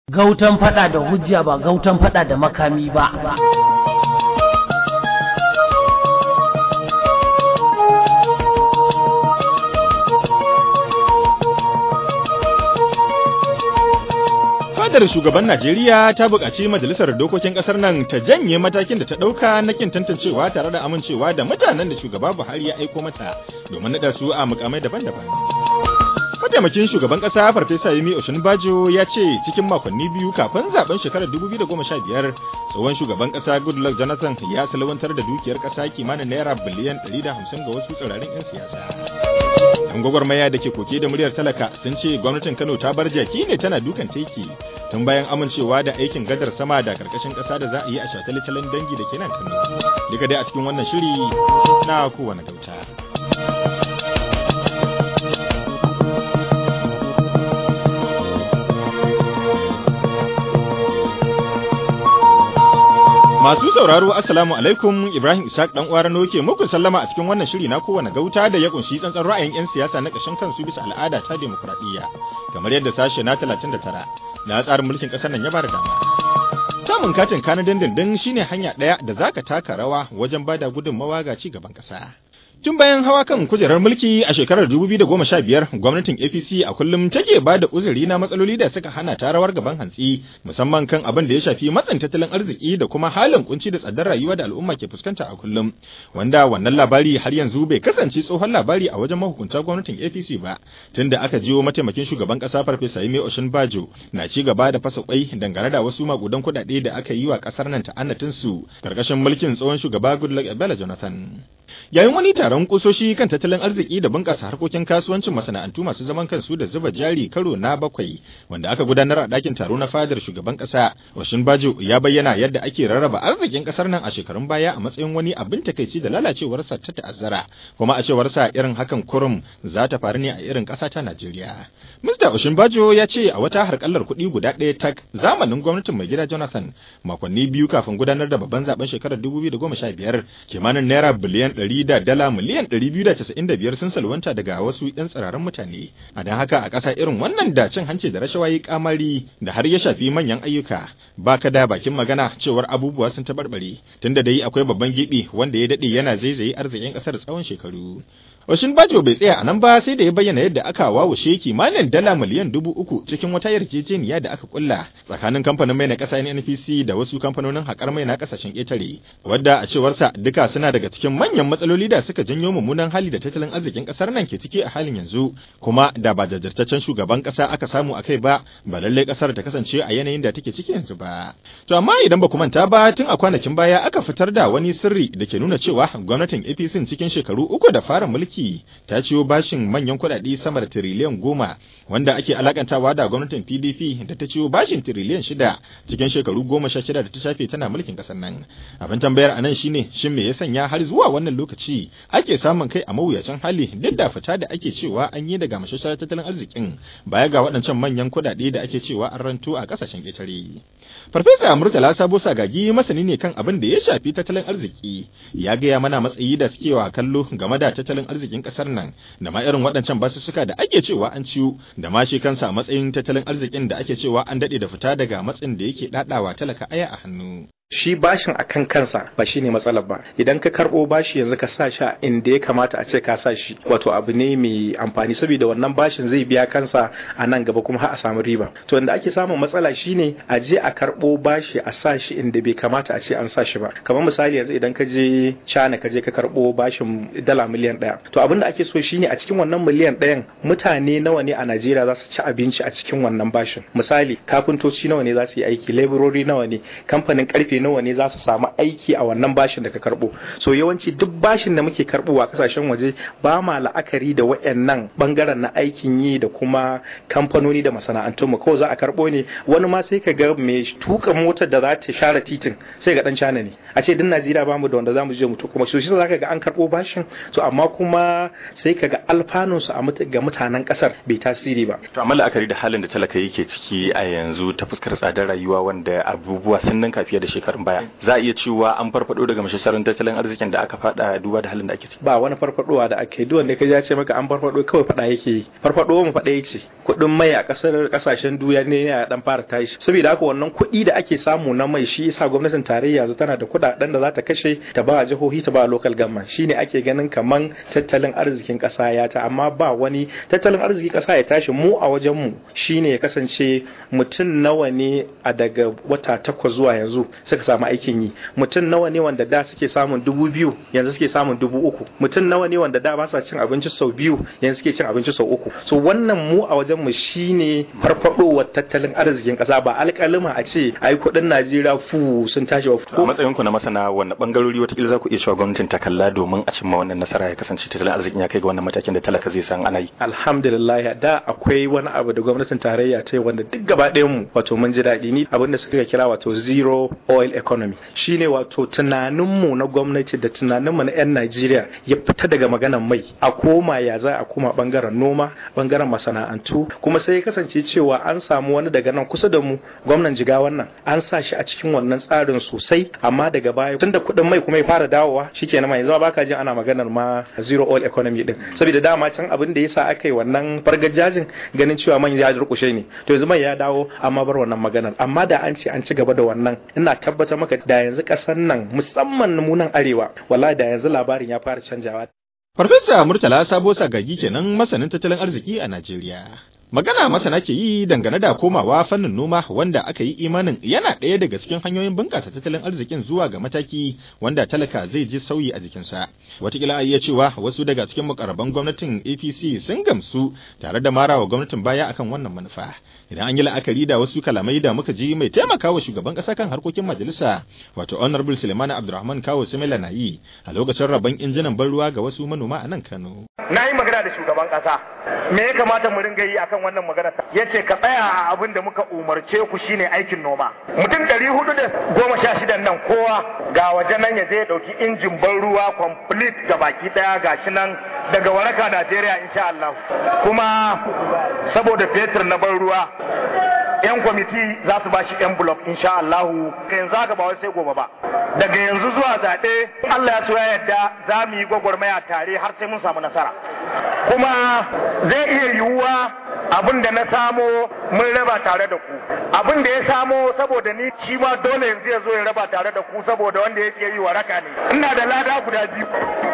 Gautan fada da hujja ba gautan fada da makami ba. Fadar shugaban Najeriya ta buƙaci majalisar dokokin ƙasar nan ta janye matakin da ta ɗauka na kin tantancewa tare da amincewa da mutanen da shugaba Buhari ya aiko mata domin naɗa su a mukamai daban-daban. Mataimakin shugaban ƙasa Farfesa Yemi Oshinbajo ya ce cikin makonni biyu kafin zaben shekarar 2015 tsohon shugaban ƙasa Goodluck Jonathan ya salwantar da dukiyar ƙasa kimanin naira biliyan 150 ga wasu tsirarin 'yan siyasa. Yan gwagwarmaya da ke koke da muryar talaka sun ce gwamnatin Kano ta bar jaki ne tana dukan teki tun bayan amincewa da aikin gadar sama da karkashin ƙasa da za a yi a shataletalen dangi da ke nan Kano. Duka dai a cikin wannan shiri na kowane gauta. Masu sauraro Assalamu alaikum Ibrahim Ishaq dan uwa Rano ke muku sallama a cikin wannan shiri na kowane gauta da ya kunshi tsantsan ra'ayin 'yan siyasa na ƙashin kansu bisa al'ada ta demokradiyya kamar yadda sashe na 39 na tsarin mulkin ƙasar nan ya bada dama. Samun katin kana dindindin shine hanya ɗaya da zaka taka rawa wajen bada gudunmawa ga ci gaban ƙasa. Tun bayan hawa kan kujerar mulki a shekarar 2015 gwamnatin APC a kullum take ba da uzuri na matsaloli da suka hana ta rawar gaban hantsi musamman kan abin da ya shafi matsin tattalin arziki da kuma halin kunci da tsadar rayuwa da al'umma ke fuskanta a kullum wanda wannan labari har yanzu bai kasance tsohon labari a wajen mahukunta gwamnatin APC ba tunda aka jiwo mataimakin shugaban kasa Farfesa Yemi Oshinbajo na ci gaba da fasa kwai dangane da wasu makudan kuɗaɗe da aka yi wa kasar nan ta'annatin su karkashin mulkin tsohon shugaba Goodluck Ebele Jonathan yayin wani taron kusoshi kan tattalin arziki da bunƙasa harkokin kasuwancin masana'antu masu zaman kansu da zuba jari karo na bakwai wanda aka gudanar a ɗakin taro na fadar shugaban ƙasa washin bajo ya bayyana yadda ake rarraba arzikin ƙasar nan a shekarun baya a matsayin wani abin takaici da lalacewarsa ta ta'azzara kuma a cewarsa irin hakan kurum za ta faru ne a irin ƙasa ta Najeriya. Mr. Oshin Bajo ya ce a wata harkallar kuɗi guda ɗaya tak zamanin gwamnatin mai gida Jonathan makonni biyu kafin gudanar da babban zaben shekarar 2015 kimanin naira biliyan ɗari da dala miliyan ɗari biyu da casa'in da biyar sun salwanta daga wasu ‘yan tsiraran mutane. A don haka a ƙasa irin wannan da cin hanci da rashawa yi kamari da har ya shafi manyan ayyuka ba ka da bakin magana cewar abubuwa sun taɓarɓare tunda dai akwai babban gibi wanda ya daɗe yana zaizaye arzikin ƙasar tsawon shekaru. Oshin Bajo bai tsaya a nan ba sai da ya bayyana yadda aka wawushe kimanin dala miliyan dubu uku cikin wata yarjejeniya da aka kulla tsakanin kamfanin mai na ƙasa NNPC da wasu kamfanonin haƙar mai na ƙasashen ƙetare wadda a cewarsa duka suna daga cikin manyan matsaloli da suka janyo mummunan hali da tattalin arzikin ƙasar nan ke ciki a halin yanzu kuma da ba jajirtaccen shugaban ƙasa aka samu a kai ba ba lallai ƙasar ta kasance a yanayin da take ciki yanzu ba. To amma idan ba ku manta ba tun a kwanakin baya aka fitar da wani sirri da ke nuna cewa gwamnatin APC cikin shekaru uku da fara mulki mulki ta ciyo bashin manyan kuɗaɗe sama da tiriliyan goma wanda ake alakantawa da gwamnatin PDP da ta ciyo bashin tiriliyan shida cikin shekaru goma sha shida da ta shafe tana mulkin ƙasar nan. Abin tambayar a nan shine shin me ya sanya har zuwa wannan lokaci ake samun kai a mawuyacin hali duk da fita da ake cewa an yi daga mashashar tattalin arzikin baya ga waɗancan manyan kuɗaɗe da ake cewa an ranto a ƙasashen ƙetare. Farfesa Murtala Sabo Sagagi masani ne kan abin da ya shafi tattalin arziki ya gaya mana matsayi da suke wa kallo game da tattalin arzikin kasar nan da ma irin waɗancan basussuka da ake cewa an ciwo da ma shi kansa a matsayin tattalin arzikin da ake cewa an daɗe da fita daga matsin da yake ɗaɗawa talaka aya a hannu. shi bashin a kan kansa ba shi ne matsalar ba idan ka karɓo bashi yanzu ka sa shi inda ya kamata a ce ka sa shi wato abu ne mai amfani saboda wannan bashin zai biya kansa a nan gaba kuma har a samu riba to inda ake samun matsala shine a je a karɓo bashi a sa shi inda bai kamata a ce an sa shi ba kamar misali yanzu idan ka je China ka je ka karɓo bashin dala miliyan ɗaya to abin da ake so shine a cikin wannan miliyan ɗayan mutane nawa ne a Najeriya za su ci abinci a cikin wannan bashin misali kafintoci nawa ne za su yi aiki laborori nawa ne kamfanin karfe nawa ne za su samu aiki a wannan bashin da ka karbo so yawanci duk bashin da muke karbo a kasashen waje ba ma la'akari da wayannan bangaren na aikin yi da kuma kamfanoni da masana'antun mu kawai za a karbo ne wani ma sai ka ga mai tuka motar da za ta share titin sai ga dan cana ne a ce din Najeriya ba mu da wanda za mu je mu tuka kuma shi za ka ga an karbo bashin so amma kuma sai ka ga alfanun su ga mutanen kasar bai tasiri ba to amma la'akari da halin da talaka yake ciki a yanzu ta fuskar tsadar rayuwa wanda abubuwa sun ninka fiye da shekara shekarun baya za a iya cewa an farfado daga mashasarin tattalin arzikin da aka fada duba da halin da ake ciki ba wani farfadowa da ake duk wanda ka ya ce maka an farfado kawai fada yake yi farfado mu fada yake kuɗin mai a kasar kasashen duniya ne ya dan fara tashi saboda haka wannan kuɗi da ake samu na mai shi yasa gwamnatin tarayya yanzu tana da kuɗaɗen da za ta kashe ta ba jihohi ta ba local government shine ake ganin kaman tattalin arzikin ƙasa ya ta amma ba wani tattalin arzikin ƙasa ya tashi mu a wajen mu shine ya kasance mutum nawa ne a daga wata takwas zuwa yanzu suka samu aikin yi mutum nawa ne wanda da suke samun dubu biyu yanzu suke samun dubu uku mutum nawa ne wanda da ba sa cin abinci sau biyu yanzu suke cin abinci sau uku so wannan mu a wajen mu shine farfadowar tattalin arzikin ƙasa ba alƙalima a ce ai kuɗin Najeriya fu sun tashi wa a matsayin ku na masana wanne bangarori watakila za ku iya cewa gwamnatin ta kalla domin a cimma wannan nasara ya kasance tattalin arzikin ya kai ga wannan matakin da talaka zai san ana yi alhamdulillah da akwai wani abu da gwamnatin tarayya ta yi wanda duk gaba ɗayan mu wato mun ji daɗi ni abin da suka kira wato zero oil economy shine wato tunanin mu na gwamnati da tunanin mu na yan Najeriya ya fita daga maganan mai a koma ya za a koma bangaren noma bangaren masana'antu kuma sai ya kasance cewa an samu wani daga nan kusa da mu gwamnan jiga wannan an sa shi a cikin wannan tsarin sosai amma daga baya tunda kuɗin mai kuma ya fara dawowa shikenan ma yanzu baka jin ana maganar ma zero oil economy din saboda dama can abin da yasa aka yi wannan fargajajin ganin cewa man ya durkushe ne to yanzu mai ya dawo amma bar wannan maganar amma da an ce an ci gaba da wannan ina tabbatar maka da yanzu kasar nan musamman mu nan arewa wallahi da yanzu labarin ya fara canjawa Farfesa Murtala Sabo Sagagi kenan masanin tattalin arziki a Najeriya. Magana masana ke yi dangane da komawa fannin noma wanda aka yi imanin yana ɗaya daga cikin hanyoyin bunƙasa tattalin arzikin zuwa ga mataki wanda talaka zai ji sauyi a jikinsa. Wataƙila a iya cewa wasu daga cikin mukarraban gwamnatin APC sun gamsu tare da marawa gwamnatin baya akan wannan manufa. Idan an yi la'akari da wasu kalamai da muka ji mai taimakawa shugaban ƙasa kan harkokin majalisa wato Honorable Suleiman Abdulrahman Kawo Simila na yi a lokacin rabon injinan ban ruwa ga wasu manoma a nan Kano. Na yi magana da shugaban ƙasa. Me ya kamata mu ringa yi akan wannan magana ya ce ka tsaya a abin da muka umarce ku shine aikin noma mutum ɗari hudu da goma sha shidan nan kowa ga waje nan ya je ya ɗauki injin ban ruwa complete ga baki ɗaya ga shi nan daga waraka Najeriya insha Allah kuma saboda fetur na ban ruwa yan kwamiti za su bashi envelope insha Allah ka yanzu haka ba wai sai gobe ba daga yanzu zuwa zaɓe Allah ya so ya yarda za mu yi gwagwarmaya tare har sai mun samu nasara kuma zai iya yiwuwa abin da na samo mun raba tare da ku abin da ya samo saboda ni shi ma dole yanzu ya zo ya raba tare da ku saboda wanda yake yi waraka ne ina da lada guda biyu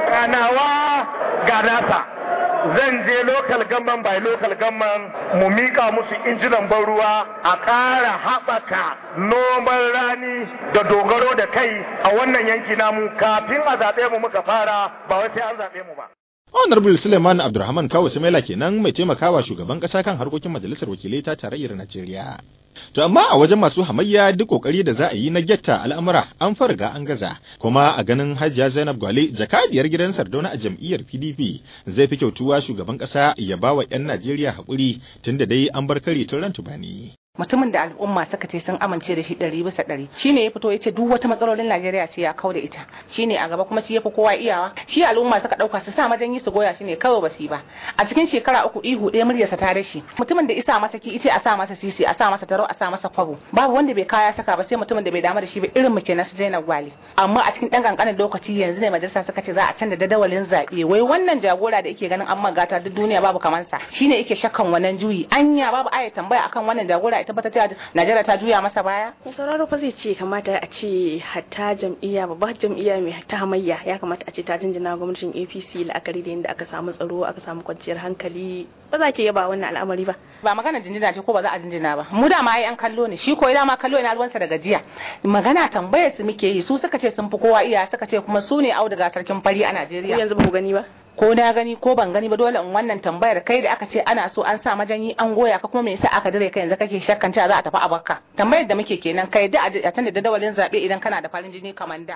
kanawa ga nasa zan je local gamman by local gamman mu mika musu injinan ban ruwa a ƙara haɓaka noman rani da dogaro da kai a wannan yanki namu kafin a zaɓe mu muka fara ba wai sai an zaɓe mu ba Honorable Suleiman Abdulrahman Kawo Sumaila kenan mai taimakawa shugaban kasa kan harkokin majalisar wakilai ta tarayyar Najeriya. To amma a wajen masu hamayya duk kokari da za a yi na getta al'amura an farga an gaza kuma a ganin Hajiya Zainab Gwale jakadiyar gidan Sardauna a jam'iyyar PDP zai fi kyautuwa shugaban kasa ya bawa 'yan Najeriya haƙuri tunda dai an bar kare tun ran tubani. mutumin da al'umma suka ce sun amince da shi ɗari bisa ɗari shine ya fito ya ce duk wata matsalolin Najeriya ce ya kau da ita shine a gaba kuma shi ya fi kowa iyawa shi al'umma suka ɗauka su sa majanyi su goya shi ne kawai basu ba a cikin shekara uku ihu ɗaya muryarsa ta dashi mutumin da isa masa ki ita a sa masa sisi a sa masa taro a sa masa kwabo babu wanda bai kaya saka ba sai mutumin da bai damu da shi ba irin mu kenan su Zainab Gwali amma a cikin ɗan kankanin lokaci yanzu ne majalisa suka ce za a canza dadawalin zaɓe wai wannan jagora da yake ganin an magata duk duniya babu kamansa shine yake shakkan wannan juyi anya babu aya tambaya akan wannan jagora tabbatar cewa Najeriya ta juya masa baya? Mai sauraro fa zai ce kamata a ce hatta jam'iyya babbar jam'iyya mai ta hamayya ya kamata a ce ta jinjina gwamnatin APC la'akari da yadda aka samu tsaro aka samu kwanciyar hankali ba za ki yaba wannan al'amari ba. Ba magana jinjina ce ko ba za a jinjina ba. Mu da ma ai an kallo ne shi ko ina ma kallo ina ruwansa da gajiya. Magana tambayar su muke yi su suka ce sun fi kowa iya suka ce kuma su ne auduga sarkin fari a Najeriya. Yanzu ba ku gani ba. ko na gani ko ban gani ba dole in wannan tambayar kai da aka ce ana so an sa majanyi an goya ka kuma me yasa aka dire kai yanzu kake shakkan cewa za a tafi a bakka tambayar da muke kenan kai da a tanda da dawalin zabe idan kana da farin jini kamar da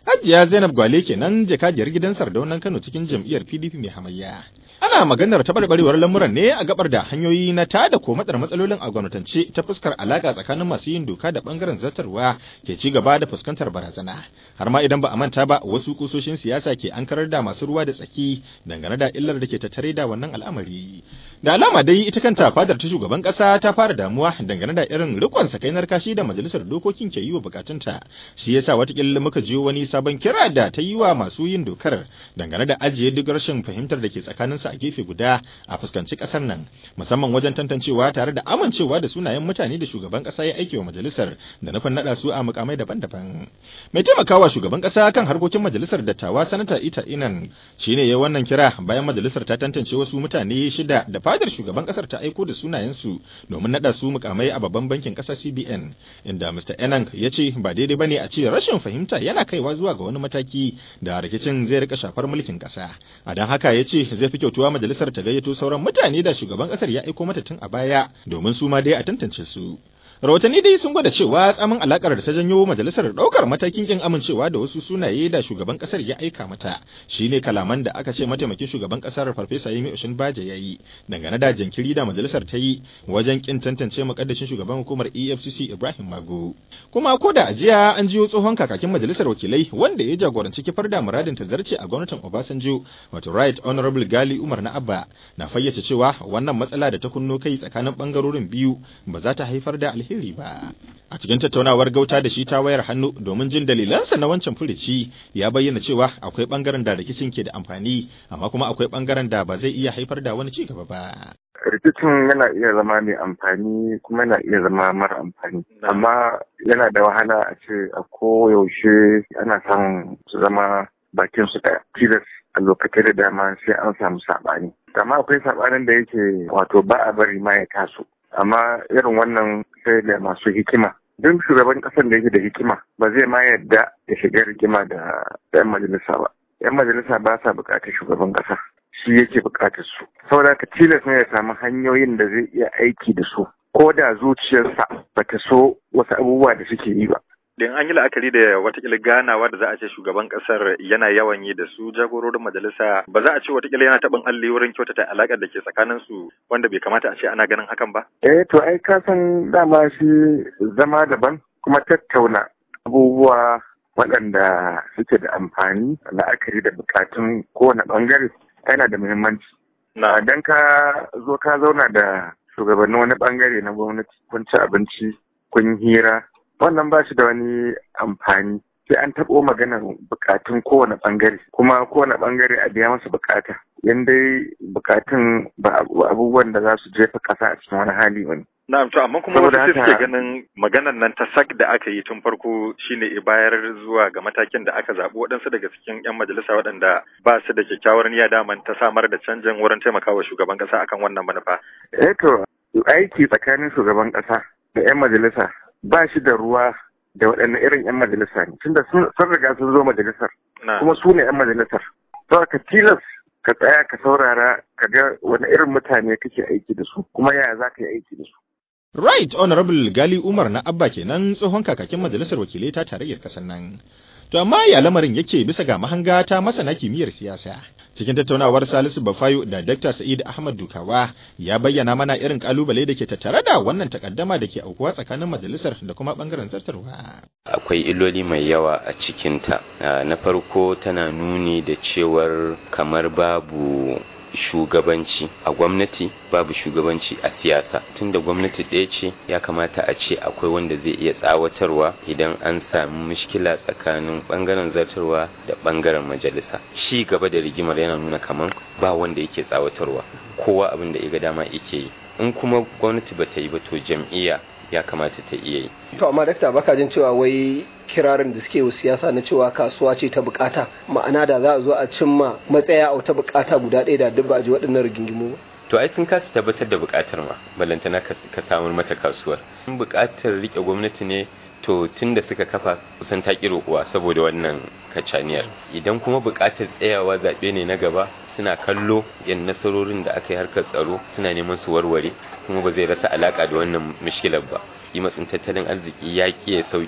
Hajiya Zainab Gwale kenan jakajiyar gidan Sardaunan Kano cikin jam'iyyar PDP mai hamayya. Ana maganar taɓarɓarewar lamuran ne a gabar da hanyoyi na tada ko matsar matsalolin a gwamnatance ta fuskar alaka tsakanin masu yin doka da bangaren zartarwa ke ci gaba da fuskantar barazana. Har ma idan ba a manta ba wasu kusoshin siyasa ke ankarar da masu ruwa da tsaki dangane da illar da ke tattare da wannan al'amari. Da alama dai ita kanta fadar ta shugaban ƙasa ta fara damuwa dangane da irin rikon sakainar kashi da majalisar dokokin ke yi wa bukatunta. Shi yasa watakila muka jiyo wani sabon kira da ta yi wa masu yin dokar dangane da ajiye duk rashin fahimtar da ke tsakaninsu a gefe guda a fuskanci kasar nan musamman wajen tantancewa tare da amincewa da sunayen mutane da shugaban kasa ya aike wa majalisar da nufin nada su a mukamai daban-daban mai taimakawa shugaban kasa kan harkokin majalisar dattawa sanata ita inan shine ya wannan kira bayan majalisar ta tantance wasu mutane shida da fadar shugaban kasar ta aiko da sunayensu domin nada su mukamai a babban bankin kasa CBN inda Mr. Enang ya ce ba daidai bane a ce rashin fahimta yana kaiwa zuwa ga wani mataki da rikicin zai rika shafar mulkin kasa a don haka ya ce zai fi kyautuwa majalisar ta gayyato sauran mutane da shugaban kasar ya aiko mata tun a baya domin su ma dai a tantance su rahotanni dai sun gwada cewa tsamin alakar da ta janyo majalisar daukar matakin kin amincewa da wasu sunaye da shugaban kasar ya aika mata shine kalaman da aka ce mataimakin shugaban kasar farfesa Yemi Oshinbaja ya yi dangane da jinkiri da majalisar ta yi wajen kin tantance mukaddashin shugaban hukumar EFCC Ibrahim Mago kuma ko da ajiya an jiyo tsohon kakakin majalisar wakilai wanda ya jagoranci kifar da muradin ta zarce a gwamnatin Obasanjo wato Right Honorable Gali Umar na Abba na fayyace cewa wannan matsala da ta kunno kai tsakanin bangarorin biyu ba za ta haifar da alheri ba. A cikin tattaunawar gauta da shi ta wayar hannu domin jin dalilansa na wancan furici ya bayyana cewa akwai bangaren da rikicin ke da amfani amma kuma akwai bangaren da ba zai iya haifar da wani cigaba ba. rikicin yana iya zama mai amfani kuma yana iya zama mara amfani amma yana da wahala a ce a koyaushe ana samun su zama bakin su ɗaya tilas a lokacin da dama sai an samu saɓani amma akwai saɓanin da yake wato ba a bari ma ya taso amma irin wannan sai da masu hikima duk shugaban ƙasar da yake da hikima ba zai ma yadda ya shiga rigima da 'yan majalisa ba 'yan majalisa ba sa buƙatar shugaban ƙasa shi yake buƙatar su saboda ka tilas ne ya samu hanyoyin da zai iya aiki da su ko da zuciyarsa bata so wasu abubuwa da suke yi ba Din an yi la'akari da watakila ganawa da za a ce shugaban kasar yana yawan yi da su jagororin majalisa ba za a ce watakila yana taɓin alli wurin kyautata alaƙar da ke tsakanin su wanda bai kamata a ce ana ganin hakan ba? Eh to ai ka san dama shi zama daban kuma tattauna abubuwa waɗanda suke da amfani la'akari da bukatun kowane ɓangare yana da muhimmanci. Na dan ka zo ka zauna da shugabannin wani ɓangare na gwamnati kun ci abinci kun hira wannan ba shi da wani amfani sai an taɓo maganar bukatun kowane ɓangare kuma kowane ɓangare a biya masa bukata yan dai bukatun ba abubuwan da za su jefa ƙasa a cikin wani hali wani. Na'am to amma kuma wasu suke ganin maganar nan ta sak da aka yi tun farko shine bayar zuwa ga matakin da aka zaɓi waɗansu daga cikin 'yan majalisa waɗanda ba su da kyakkyawar niyya daman ta samar da canjin wurin taimakawa shugaban ƙasa akan wannan manufa. Eh to aiki tsakanin shugaban ƙasa da 'yan majalisa ba shi da ruwa da waɗanne irin 'yan majalisa ne tunda sun riga sun zo majalisar kuma su ne 'yan majalisar to ka tilas ka tsaya ka saurara ka ga wani irin mutane kake aiki da su kuma yaya za ka yi aiki da su Right Honorable Gali Umar na Abba kenan tsohon kakakin majalisar wakilai ta tarayyar kasar nan. To amma ya lamarin yake bisa ga mahanga ta masana kimiyyar siyasa. Cikin tattaunawar Salisu Bafayo da Dr. Sa'id Ahmad Dukawa ya bayyana mana irin kalubale da ke tattare da wannan takaddama da ke aukuwa tsakanin majalisar da kuma bangaren zartarwa. Akwai illoli mai yawa a cikinta. Na farko tana nuni da cewar kamar babu shugabanci a gwamnati babu shugabanci a siyasa tunda gwamnati ɗaya ce ya kamata a ce akwai wanda zai iya tsawatarwa idan an sami mushkila tsakanin ɓangaren zartarwa da ɓangaren majalisa shi gaba da rigimar yana nuna kaman ba wanda yake tsawatarwa kowa abin da ga dama yake yi in kuma gwamnati ba ta yi ba to jam'iyya ya kamata ta iya yi. To amma dakta baka jin cewa wai kirarin da suke siyasa na cewa kasuwa ce ta bukata ma'ana da za a zo a cimma matsaya a wata bukata guda ɗaya da duk ba a ji waɗannan rigingimu ba. To ai sun kasa tabbatar da bukatar ma balantana ka samar mata kasuwar. In bukatar rike gwamnati ne to tun da suka kafa kusan ta ƙi roƙuwa saboda wannan kacaniyar idan kuma buƙatar tsayawa zaɓe ne na gaba suna kallo yan nasarorin da aka yi harkar tsaro suna neman su warware kuma ba zai rasa alaƙa da wannan mishkilar ba matsin tattalin arziki ya ƙi ya sauƙi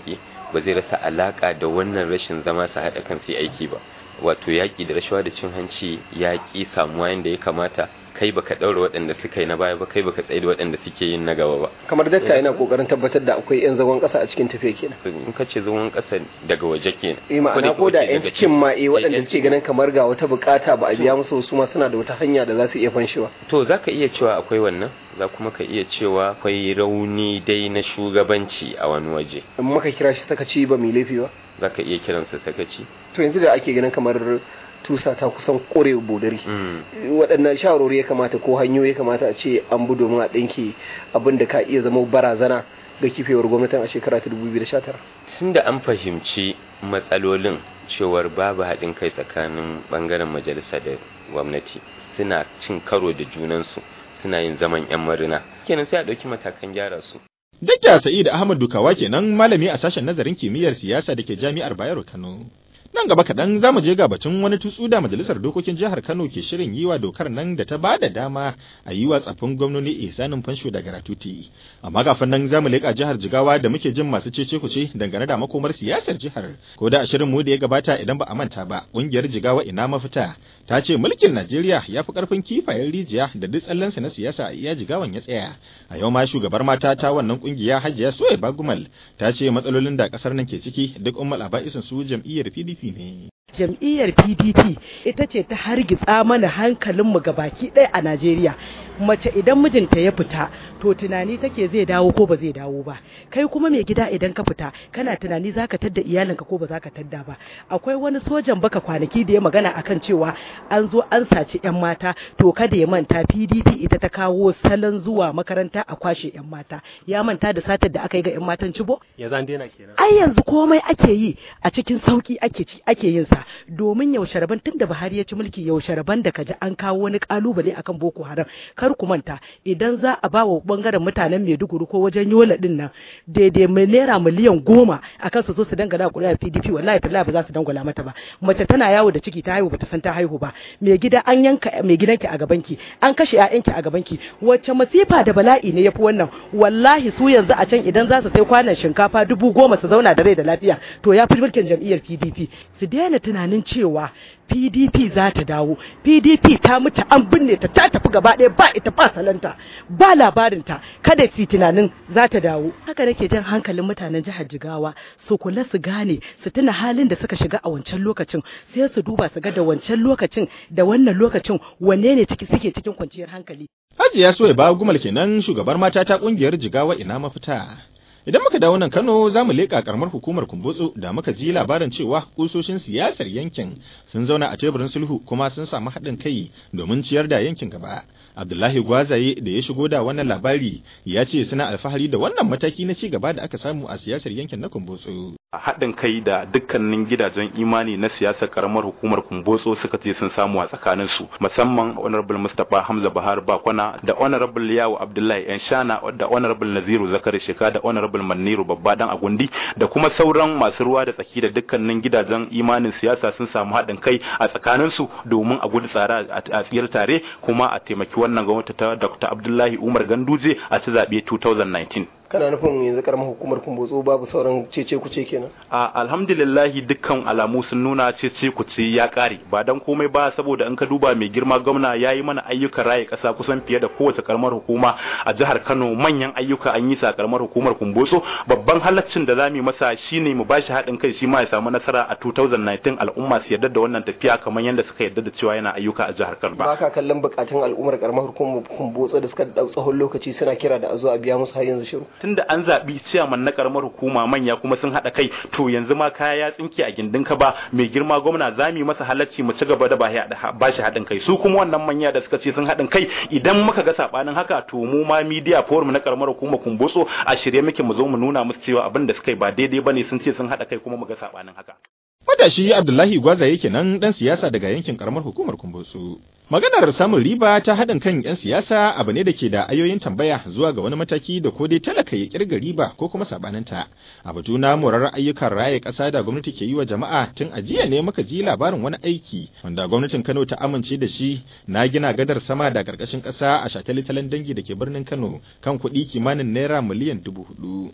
ba zai rasa alaka da wannan rashin zama su haɗa kan su aiki ba wato yaƙi da rashawa da cin hanci yaƙi samuwa yadda ya kamata kai baka ɗaura waɗanda suka yi na baya ba kai baka tsaye da waɗanda suke yin na gaba ba kamar dakta yana kokarin tabbatar da akwai yan zagon ƙasa a cikin tafiya kenan in ka ce zagon ƙasa daga waje kenan eh ma'ana ko da yan cikin ma eh waɗanda suke ganin kamar ga wata bukata ba a biya musu su ma suna da wata hanya da za su iya fanshewa to zaka iya cewa akwai wannan za kuma ka iya cewa akwai rauni dai na shugabanci a wani waje in muka kira shi sakaci ba mai laifi ba za ka iya kiransa sakaci to yanzu da ake ganin kamar tusa ta kusan kore bodari waɗannan shawarwari ya kamata ko hanyoyi ya kamata a ce an bi domin a ɗinke abin da ka iya zama barazana ga kifewar gwamnatin a shekara ta 2019 tun da an fahimci matsalolin cewar babu haɗin kai tsakanin ɓangaren majalisa da gwamnati suna cin karo da junansu suna yin zaman 'yan marina kenan sai a ɗauki matakan gyara su Dakta Sa'id Ahmad Dukawa kenan malami a sashen nazarin kimiyyar siyasa da ke Jami'ar Bayero Kano. Nan gaba kaɗan za mu je ga batun wani tutsu da Majalisar Dokokin Jihar Kano ke shirin yi wa dokar nan da ta ba da dama a yi wa tsaffin gwamnoni ihsanin fansho da gratuity. Amma kafin nan za mu leƙa jihar Jigawa da muke jin masu cece kuce dangane da makomar siyasar jihar. Ko da a shirin mu da ya gabata idan ba a manta ba, ƙungiyar Jigawa ina mafita ta ce mulkin Najeriya ya fi ƙarfin kifayen rijiya da duk tsallensa na siyasa a iya Jigawan ya tsaya. A yau ma shugabar mata ta wannan ƙungiya Hajiya Soye Bagumal ta ce matsalolin da ƙasar nan ke ciki duk ummal aba'isin su jam'iyyar PDP ne. jam'iyyar pdp ita ce ta hargitsa mana hankalinmu ga baki ɗaya a najeriya mace idan mijinta ya fita to tunani take zai dawo ko ba zai dawo ba kai kuma mai gida idan ka fita kana tunani zaka tadda iyalinka ko ba zaka tadda ba akwai wani sojan baka kwanaki da ya magana akan cewa an zo an saci yan mata to kada ya manta pdp ita ta kawo salon zuwa makaranta a kwashe yan mata ya manta da satar da aka yi ga yan matan cibo ya zan daina kenan ai yanzu komai ake yi a cikin sauki ake ci ake yin sa domin yaushe rabon tunda Buhari ya ci mulki yaushe rabon da kaji an kawo wani kalubale akan Boko Haram kar ku manta idan za a ba wa bangaren mutanen Maiduguri ko wajen Yola din nan daidai mai naira miliyan goma akan su zo su dangana kuri'ar PDP wallahi tallahi ba za su dangwala mata ba mace tana yawo da ciki ta haihu bata san ta haihu ba mai gida an yanka mai gidanki a gabanki an kashe ƴaƴanki a gabanki wacce masifa da bala'i ne yafi wannan wallahi su yanzu a can idan za su sai kwanan shinkafa dubu goma su zauna da rai da lafiya to ya fi mulkin jam'iyyar PDP su daina tunanin cewa PDP za ta dawo PDP ta mutu an binne ta ta tafi gaba ɗaya ba ita ba salanta ba labarinta kada su tunanin za ta dawo haka nake jan hankalin mutanen jihar Jigawa su kula su gane su tuna halin da suka shiga a wancan lokacin sai su duba su ga da wancan lokacin da wannan lokacin wanne ne ciki suke cikin kwanciyar hankali Hajiya Soye ba gumal kenan shugabar mata ta kungiyar Jigawa ina mafita Idan muka dawo nan Kano za mu leƙa karamar hukumar Kumbotso da muka ji labarin cewa kusoshin siyasar yankin sun zauna a teburin sulhu kuma sun samu haɗin kai domin ciyar da yankin gaba. Abdullahi Gwazaye da ya shigo da wannan labari ya ce suna alfahari da wannan mataki na ci gaba da aka samu a siyasar yankin na Kumbotso. haɗin kai da dukkanin gidajen imani na siyasar karamar hukumar kumbotso suka ce sun samu a tsakanin su musamman honorable mustapha hamza bahar bakwana da honorable yawo abdullahi yan shana da honorable naziru zakari sheka da honorable maniru babba dan agundi da kuma sauran masu ruwa da tsaki da dukkanin gidajen imanin siyasa sun samu haɗin kai a tsakanin su domin a gudu tsara a tsiyar tare kuma a taimaki wannan gwamnati ta dr abdullahi umar ganduje a ci zaɓe 2019 kana nufin yanzu karamar hukumar kumbotso babu sauran cece kuce kenan a alhamdulillahi dukkan alamu sun nuna cece kuce ya kare ba dan komai ba saboda in ka duba mai girma gwamna ya yi mana ayyukan raye kasa kusan fiye da kowace karamar hukuma a jihar Kano manyan ayyuka an yi sa karamar hukumar kumbotso babban halaccin da zamu masa shine mu bashi haɗin kai shi ma ya samu nasara a 2019 al'umma su yarda da wannan tafiya kamar yadda suka yarda da cewa yana ayyuka a jihar Kano ba ka kallon bukatun al'ummar karamar hukumar kumbotso da suka dau tsawon lokaci suna kira da a zo a biya musu har yanzu shiru tunda an zaɓi ciyaman na karamar hukuma manya kuma sun haɗa kai to yanzu ma kaya ya tsinke a gindin ka ba mai girma gwamna za mu masa halacci mu ci gaba da ba shi haɗin kai su kuma wannan manya da suka ce sun haɗin kai idan muka ga saɓanin haka to mu ma media forum na karamar hukuma kumbotso a shirye muke mu zo mu nuna musu cewa abin da suka yi ba daidai bane sun ce sun haɗa kai kuma mu ga saɓanin haka Matashi Abdullahi Gwaza yake nan ɗan siyasa daga yankin karamar hukumar Kumbotso. Maganar samun riba ta haɗin kan 'yan siyasa abu ne da ke da ayoyin tambaya zuwa ga wani mataki da ko dai talaka ya kirga riba ko kuma sabaninta. A batu na morar ayyukan raye ƙasa da gwamnati ke yi wa jama'a tun a jiya ne muka ji labarin wani aiki wanda gwamnatin Kano ta amince da shi na gina gadar sama da ƙarƙashin ƙasa a shataletalen dangi da ke birnin Kano kan kuɗi kimanin naira miliyan dubu hudu.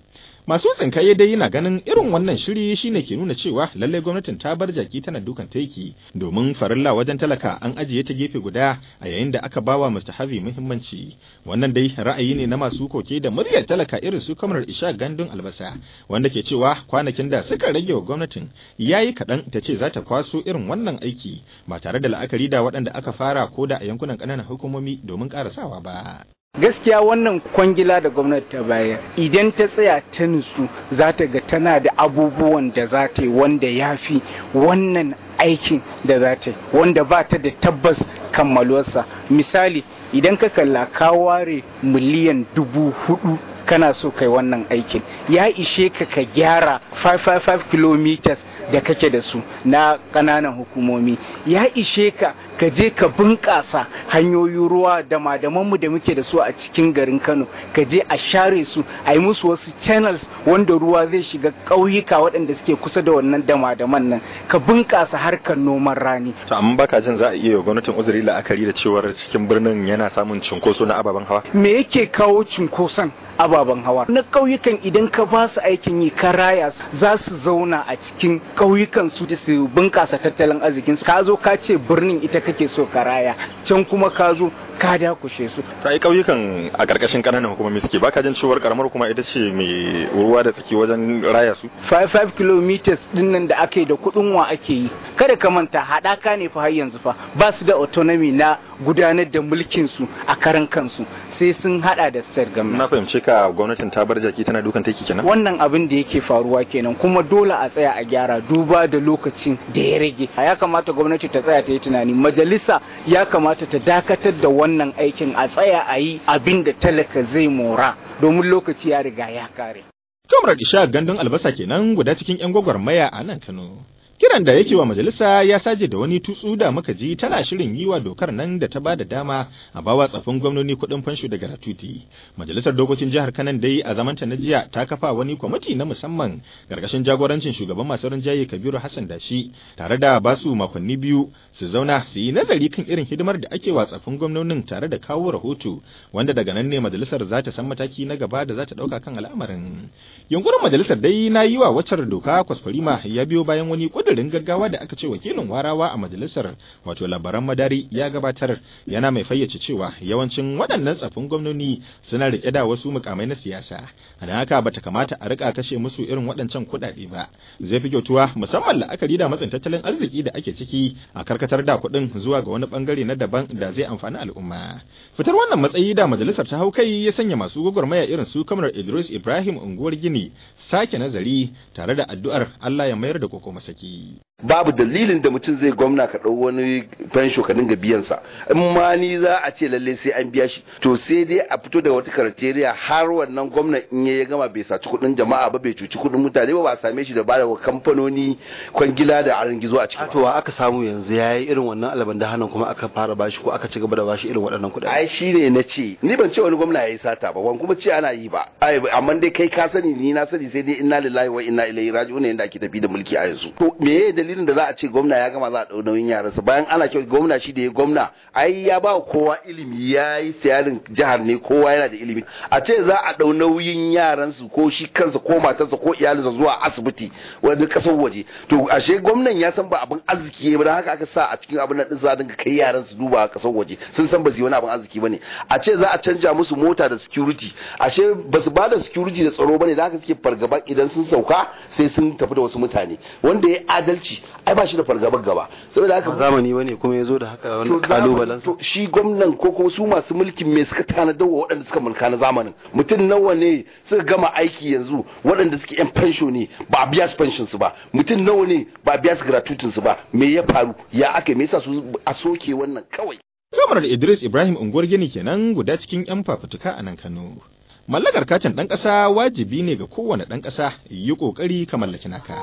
Masu tsinkaye dai yana ganin irin wannan shiri shine ke nuna cewa lallai gwamnatin ta bar jaki tana dukan taiki domin farilla wajen talaka an ajiye ta gefe guda a yayin da aka bawa mustahabi muhimmanci. Wannan dai ra'ayi ne na masu koke da muryar talaka irin su kamar Isha Gandun Albasa wanda ke cewa kwanakin da suka rage wa gwamnatin yayi kaɗan ta ce za ta kwaso irin wannan aiki ba tare da la'akari da waɗanda aka fara ko da a yankunan ƙananan hukumomi domin ƙarasawa ba. gaskiya wannan kwangila da gwamnati ta bayar idan ta tsaya ta nutsu za ta ga tana da abubuwan da za ta yi wanda ya fi wannan aikin da za ta yi wanda ba ta da tabbas kammaluwarsa misali idan ka kalla ka ware miliyan dubu hudu kana so kai wannan aikin ya ishe ka ka gyara 555 kilometers da kake da su na ƙananan hukumomi ya ishe ka ka je ka bunƙasa hanyoyin ruwa da madamanmu da muke da su a cikin garin kano ka je a share su a yi musu wasu channels wanda ruwa zai shiga ƙauyuka waɗanda suke kusa da wannan dama-daman nan ka bunƙasa harkar noman rani To amma baka jin za a iya gwamnatin uzuri la'akari da cewar cikin birnin yana samun cinkoso na ababen hawa? me yake kawo cunkoson ababen hawa na ƙauyukan idan ka ba su aikin yi ka raya su za su zauna a cikin ƙauyukan su da su bunƙasa tattalin arzikin su ka zo ka ce birnin ita kake so ka raya can kuma ka zo ka dakushe su Ta yi ƙauyukan a ƙarƙashin ƙananan hukumomi suke baka jin cewar ƙaramar kuma ita ce mai ruwa da tsaki wajen raya su? 55 kilometers din nan da ake da kuɗin wa ake yi kada ka manta haɗaka ne fa har yanzu fa ba su da autonomy na gudanar da mulkin su a karan kansu sai sun hada da state government Na fahimce ka gwamnatin ta bar jaki tana dukan taiki kenan? wannan abin da yake faruwa kenan kuma dole a tsaya a gyara duba da lokacin da ya rage ya kamata gwamnati ta tsaya ta yi tunani majalisa ya kamata ta dakatar da wannan aikin a tsaya a yi abin da talaka zai mora domin lokaci ya riga ya kare Kamar Isha gandun albasa kenan guda cikin 'yan gwagwarmaya a nan Kano. Kiran da yake wa majalisa ya saje da wani tutsu da muka ji tana shirin yi wa dokar nan da ta ba da dama a bawa tsafin gwamnoni kuɗin fansho da gratuity. Majalisar dokokin jihar Kanan dai a zamanta na jiya ta kafa wani kwamiti na musamman gargashin jagorancin shugaban masu rinjaye Kabiru Hassan Dashi tare da basu makonni biyu su zauna su yi nazari kan irin hidimar da ake wa tsafin gwamnonin tare da kawo rahoto wanda daga nan ne majalisar za ta san mataki na gaba da za ta ɗauka kan al'amarin. Yunkurin majalisar dai na yi wa waccar doka kwaskwarima ya biyo bayan wani kudirin gaggawa da aka ce wakilin warawa a majalisar wato labaran madari ya gabatar yana mai fayyace cewa yawancin waɗannan tsafin gwamnoni suna rike da wasu mukamai na siyasa a don haka bata kamata a rika kashe musu irin waɗancan kuɗaɗe ba zai fi kyautuwa musamman la'akari da matsin tattalin arziki da ake ciki a karkatar da kuɗin zuwa ga wani bangare na daban da zai amfani al'umma fitar wannan matsayi da majalisar ta hau kai ya sanya masu gwagwarmaya irin su kamar Idris Ibrahim unguwar Gini sake nazari tare da addu'ar Allah ya mayar da koko masaki babu dalilin da mutum zai gwamna ka ɗau wani fensho ka dinga biyan sa in ma ni za a ce lalle sai an biya shi to sai dai a fito da wata karateriya har wannan gwamna in ya gama bai saci kuɗin jama'a ba bai cuci kuɗin mutane ba ba a same shi da bada wa kamfanoni kwangila da arin gizo a ciki to aka samu yanzu yayi irin wannan alaban da hannun kuma aka fara bashi ko aka ci gaba da bashi irin waɗannan kuɗaɗe ai shine na ce ni ban ce wani gwamna yayi sata ba ban kuma ce ana yi ba ai amma dai kai ka sani ni na sani sai dai inna lillahi wa inna ilaihi raji'un yanda ake tafi da mulki a yanzu to me dalilin da za a ce gwamna ya gama za a ɗau nauyin yaransa bayan ana kyau gwamna shi da ya gwamna ai ya ba kowa ilimi ya yi siyarin jihar ne kowa yana da ilimi a ce za a ɗau nauyin yaransu ko shi kansa ko matarsa ko iyalinsa zuwa asibiti wani ƙasar waje to ashe gwamnan ya san ba abin arziki ba don haka aka sa a cikin abin nan za a dinga kai yaran su duba a ƙasar waje sun san ba su yi wani abin arziki ba ne a ce za a canja musu mota da security ashe ba su ba da security da tsaro ba ne da haka suke fargaba idan sun sauka sai sun tafi da wasu mutane wanda ya adalci ai ba shi da fargabar gaba saboda haka zamani bane kuma yazo da haka wani kalubalen to shi gwamnan ko kuma su masu mulkin me suka tanadar wa waɗanda suka mulka na zamanin mutum nawa ne suka gama aiki yanzu waɗanda suke yan pension ne ba a biya su pension su ba mutum nawa ne ba a biya su gratuitin su ba me ya faru ya aka me yasa su a soke wannan kawai Kamar Idris Ibrahim unguwar gini kenan guda cikin 'yan fafutuka a nan Kano. Mallakar katin ɗan ƙasa wajibi ne ga kowane ɗan ƙasa yi ƙoƙari ka mallaki naka.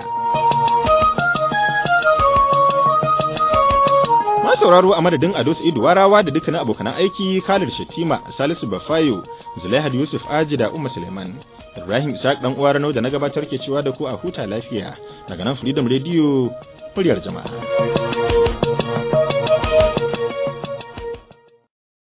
Ma sauraro a madadin Ado Sa'idu Warawa da dukkanin abokan aiki Khalid Shatima, Salisu Bafayo, Zulaihad Yusuf Aji da Umma Suleiman. Ibrahim Isaac dan uwa Rano da na gabatar ke cewa da ku a huta lafiya daga nan Freedom Radio muryar jama'a.